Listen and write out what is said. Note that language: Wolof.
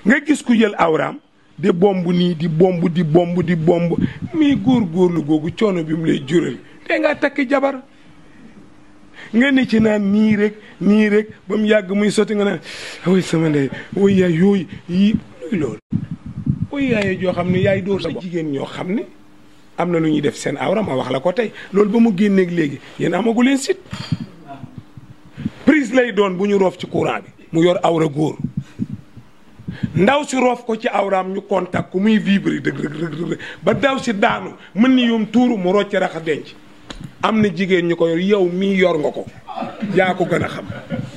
nga gis ku jël awraam di bomb nii di bomb di bomb di bomb mii góor góorlu googu coono bi mu lay jural te nga takk jabar nga ne ci naan nii rek nii rek ba mu yàgg muy sotti nga naan way sama ndey way yaay yooyu yii luy loolu way yaay joo xam ne yaay dóor sa jigéen ñoo xam ne am na lu ñuy def seen awra ma wax la ko tey loolu ba mu génneeg léegi yéen amagu leen sit prise lay doon bu ñu roof ci courant bi mu yor awra góor ndaw si roof ko ci awraam ñu contact ku muy vibrer dëgg dëgg dëgg ba daw si daanu mën ni yum tuuru mu rocc rax denc am na jigéen ñu ko yor yow mii yor nga ko yaa ko gën a xam